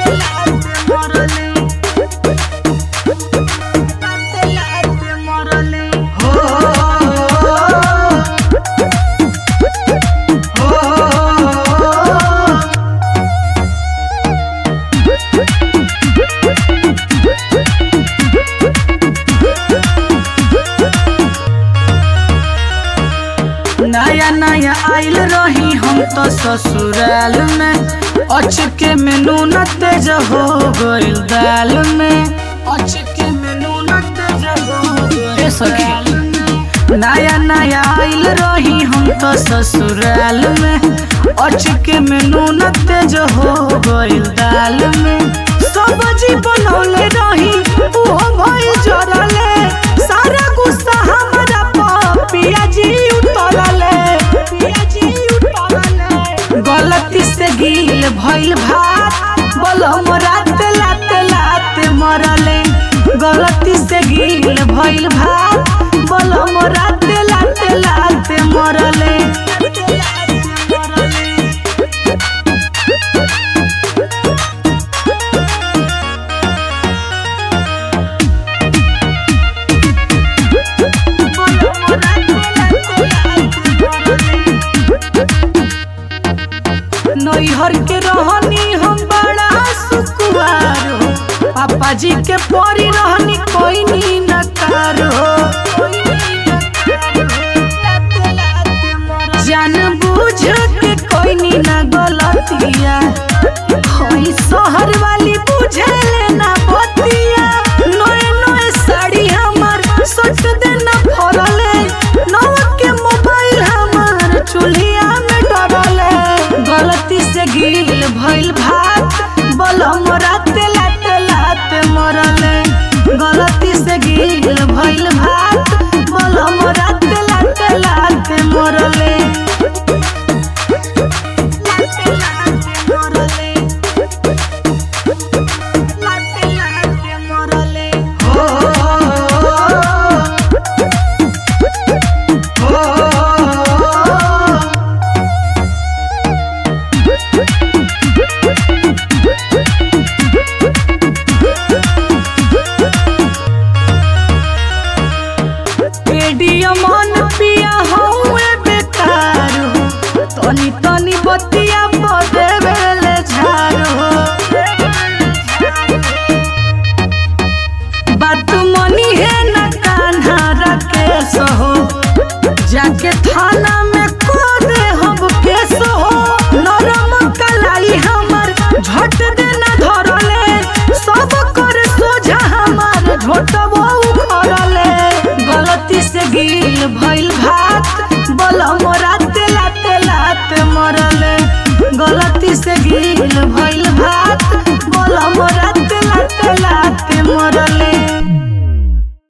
नया नया आइल रही हम तो ससुराल में अचके में नून तेज हो गइल दाल में अचके में नून तेज हो गइल सखी नया नया आइल रही हम तो ससुराल में अचके में नून तेज हो गइल दाल में सब्जी बनौले रही ओहो भई जरले सारा गुस्सा हमरा पर पियाजी उतरले पियाजी उतरले गलती से गिल भइल भात बलम रात लात लात मरले गलती से गिल भइल भात बलम रात लात लात मरले नैहर के रहनी हम बड़ा सुकुआर हो पापा जी के परी रहनी कोई नी नकार हो जान बूझ के कोई नी ना गलतिया होई शहर वाली बुझे लेना बतिया नए नए साड़ी हमर सट देना फरले नव के मोबाइल हमर चूल्हिया में डरले गलती से गिल भइल भात बलम रात लात लात मरले गलती से गिल भइल भात बलम रात लात लात मरले लात लात मरले लात लात मरले हो हो रेडियो मन पिया हउए बेकार हो तनी तनी बतिया बदे बेले झार हो बात मनी है न कान्हा राकेश हो जाके थाना में को दे हम केस हो नरम कलाई हमर झट देना धरले सब कर सोझा हमर झोटबो उखड़ले गलती से गिल भइल भात बलम रात लात लात मरले गलती से गिल